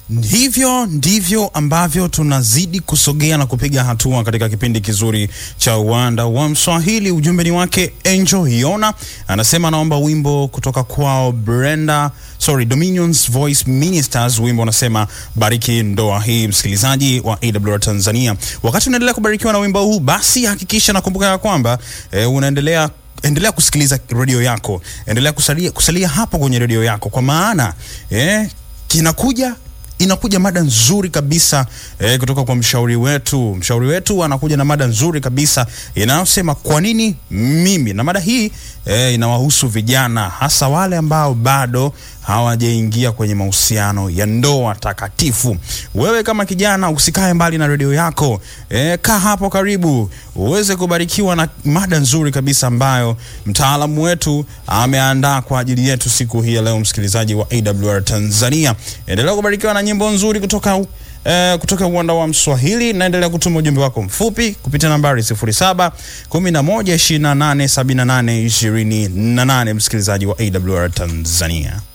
Hivyo ndivyo ambavyo tunazidi kusogea na kupiga hatua katika kipindi kizuri cha uwanda wa Mswahili. Ujumbe ni wake Angel Hiona, anasema anaomba wimbo kutoka kwao Brenda, sorry, Dominions Voice Ministers. Wimbo unasema bariki ndoa hii. Msikilizaji wa AWR Tanzania, wakati unaendelea kubarikiwa na wimbo huu, basi hakikisha nakumbuka ya kwamba eh, unaendelea endelea kusikiliza redio yako, endelea kusalia, kusalia hapo kwenye redio yako, kwa maana eh, kinakuja inakuja mada nzuri kabisa eh, kutoka kwa mshauri wetu. Mshauri wetu anakuja na mada nzuri kabisa inayosema kwa nini mimi, na mada hii eh, inawahusu vijana, hasa wale ambao bado hawajaingia kwenye mahusiano ya ndoa takatifu. Wewe kama kijana usikae mbali na redio yako eh, kaa hapo karibu uweze kubarikiwa na mada nzuri kabisa ambayo mtaalamu wetu ameandaa kwa ajili yetu siku hii ya leo. Msikilizaji wa AWR Tanzania, endelea kubarikiwa na nyimbo nzuri kutoka uh, kutoka uwanda wa Mswahili. Naendelea kutuma ujumbe wako mfupi kupitia nambari 07 11 28 78 28, msikilizaji wa AWR Tanzania.